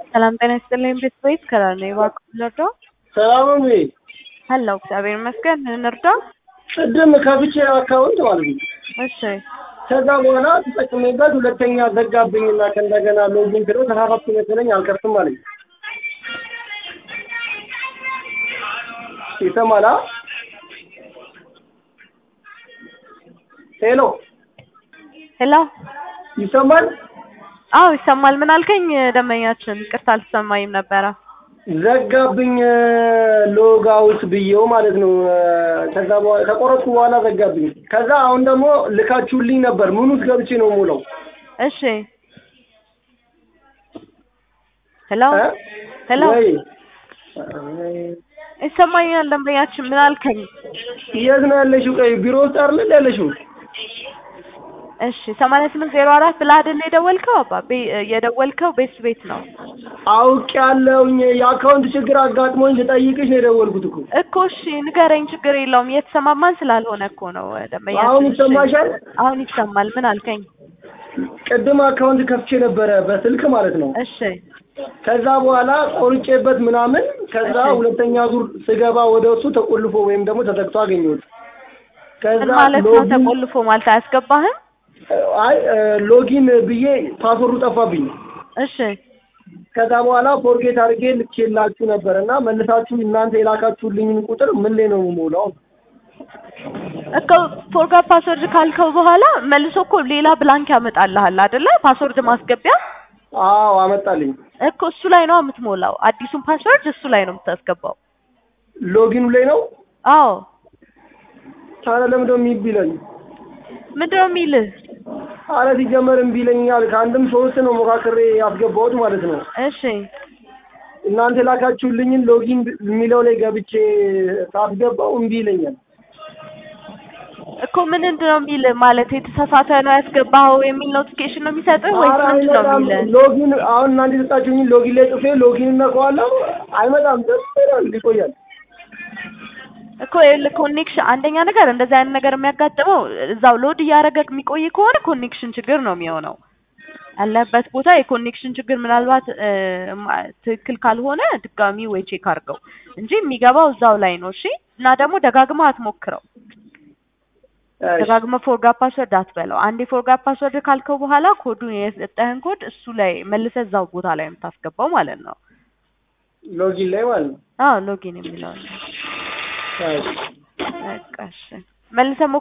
ሰላም ጤና ይስጥልኝ ቤተሰቤት ከላል ነው እባክዎ እንርዳ? ሰላም ነው ወይ? አለሁ እግዚአብሔር ይመስገን እንርዳ? ቅድም ከፍቼ አካውንት ማለት ነው። እሺ ከዛ በኋላ ተጠቅሜበት ሁለተኛ ዘጋብኝና ከእንደገና ሎጊን ብሎ ተሳሳትኩ መሰለኝ አልከፍትም አለኝ። ይሰማል? አ? ሄሎ ሄሎ ይሰማል? አዎ ይሰማል። ምን አልከኝ? ደንበኛችን ይቅርታ አልሰማኝም ነበረ። ዘጋብኝ ሎግ አውት ብዬው ማለት ነው። ከዛ በኋላ ከቆረጥኩ በኋላ ዘጋብኝ። ከዛ አሁን ደግሞ ልካችሁልኝ ነበር። ምን ውስጥ ገብቼ ነው የምውለው? እሺ ሄሎ እ? ሄሎ ወይ ይሰማኛል። ደንበኛችን ምን አልከኝ? የት ነው ያለሽው? ቆይ ቢሮ ውስጥ አይደል ያለሽው? እሺ ሰማንያ ስምንት ዜሮ አራት ብለህ አይደል የደወልከው? አባ ቤ- የደወልከው ቤት ቤት ነው አውቅ ያለውኝ የአካውንት ችግር አጋጥሞኝ ልጠይቅሽ ነው የደወልኩት እኮ። እኮ። እሺ ንገረኝ፣ ችግር የለውም። እየተሰማማን ስላልሆነ እኮ ነው ደንበኛችን። አሁን እሺ። ይሰማሻል? አሁን ይሰማል። ምን አልከኝ? ቅድም አካውንት ከፍቼ ነበረ በስልክ ማለት ነው። እሺ ከዛ በኋላ ቆርጬበት ምናምን ከዛ እሺ። ሁለተኛ ዙር ስገባ ወደ እሱ ተቆልፎ ወይም ደግሞ ተዘግቶ አገኘሁት። ከዛ ምን ማለት ነው? ሎጊን ተቆልፎ ማለት አያስገባህም? አይ ሎጊን ብዬ ፓስወርዱ ጠፋብኝ። እሺ ከዛ በኋላ ፎርጌት አድርጌ ልኬላችሁ ነበር እና መልሳችሁ እናንተ የላካችሁልኝን ቁጥር ምን ላይ ነው የምሞላው? እኮ ፎርጋት ፓስወርድ ካልከው በኋላ መልሶ እኮ ሌላ ብላንክ ያመጣልሃል አይደለ? ፓስወርድ ማስገቢያ አዎ አመጣልኝ። እኮ እሱ ላይ ነው የምትሞላው። አዲሱን ፓስወርድ እሱ ላይ ነው የምታስገባው። ሎጊኑ ላይ ነው። አዎ ታዲያ ለምንድነው እምቢ ይለኝ? ምንድነው የሚልህ? አረ ሲጀመር እምቢ ይለኛል። ከአንድም ሶስት ነው ሞካክሬ ያስገባሁት ማለት ነው። እሺ እናንተ የላካችሁልኝን ሎጊን የሚለው ላይ ገብቼ ሳስገባው እምቢ ይለኛል። እኮ ምን ምንድነው የሚልህ? ማለት የተሳሳተ ነው ያስገባኸው የሚል ኖቲፊኬሽን ነው የሚሰጥህ ወይስ ኧረ ምንድን ነው አይመጣም። የሚልህ? ሎጊን አሁን እናንተ የሰጣችሁኝን ሎጊን ላይ ጽፌ ሎጊን እነካዋለሁ። አይመጣም። ደስ ይላል፣ ይቆያል። እኮ ይኸውልህ ኮኔክሽን አንደኛ ነገር እንደዚህ አይነት ነገር የሚያጋጥመው እዛው ሎድ እያደረገ የሚቆይ ከሆነ ኮኔክሽን ችግር ነው የሚሆነው። ያለበት ቦታ የኮኔክሽን ችግር ምናልባት እ፣ ማ- ትክክል ካልሆነ ድጋሚ ወይ ቼክ አድርገው እንጂ የሚገባው እዛው ላይ ነው። እሺ እና ደግሞ ደጋግመህ አትሞክረው። እሺ፣ ደጋግመህ ፎርጋት ፓስወርድ አትበለው። አንዴ ፎርጋት ፓስወርድ ካልከው በኋላ ኮዱን የሰጠህን ኮድ እሱ ላይ መልሰህ እዛው ቦታ ላይ የምታስገባው ማለት ነው። ሎጊን ላይ ማለት ነው። አዎ ሎጊን የሚለው እሺ። በቃ እሺ መልሰህ